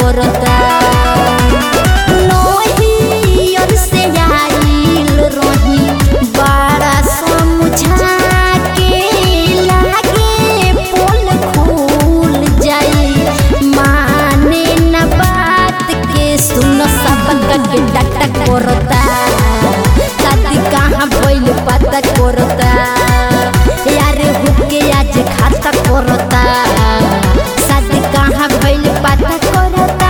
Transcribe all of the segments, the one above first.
करता नोहियर से आइल रही बड़ा समझा के लागे पोल खुल जाई माने न बात के सुन सब के डटा करता शादी कहाँ भइल पता करता यार हुके आज खाता करता शादी कहाँ भइल पता करता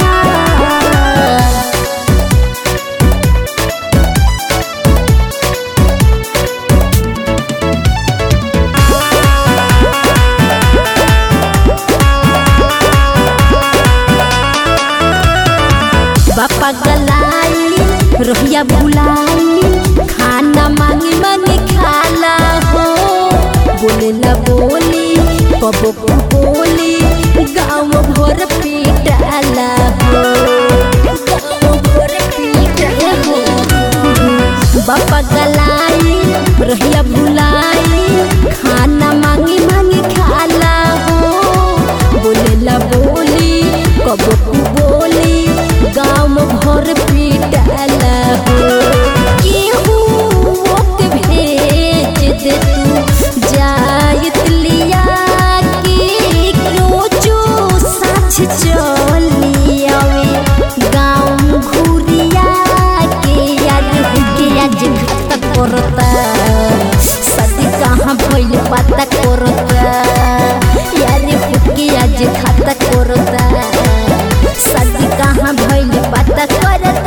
बापा गलाई रोहिया भुलाई खाना मांगी मांगी खाला हो बोले न बोली कबो को बोली गाँव भर पीटाला हो गाँव भर पीटाला हो बापा गलाई रोहिया भुलाई खाना मांगी मांगी खाला हो बोले ला बोली कबो को बोली गाँव भर पीटाला हो केहू ओके भेज दे तू जायत लिया के रोजो साँझ चली आवे गाँव घुरिया के यार के आज खाता करता सदी कहाँ भइल पता करता यार के आज खाता करता सदी कहाँ भइल पता करता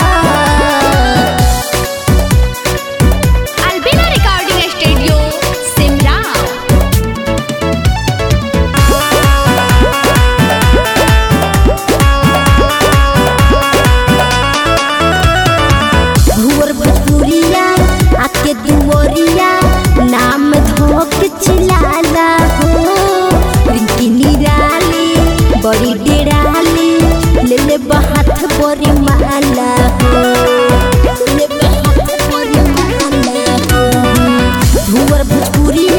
Albina Recording Studio, Simra. भुवर भोजपुरिया आके दुवरिया नाम धोक चिलाला हो रिंकी निराली बड़ी डेराली ले ले बहात बड़ी माला हो ले ले बहात बड़ी माला हो भुवर भोजपुरिया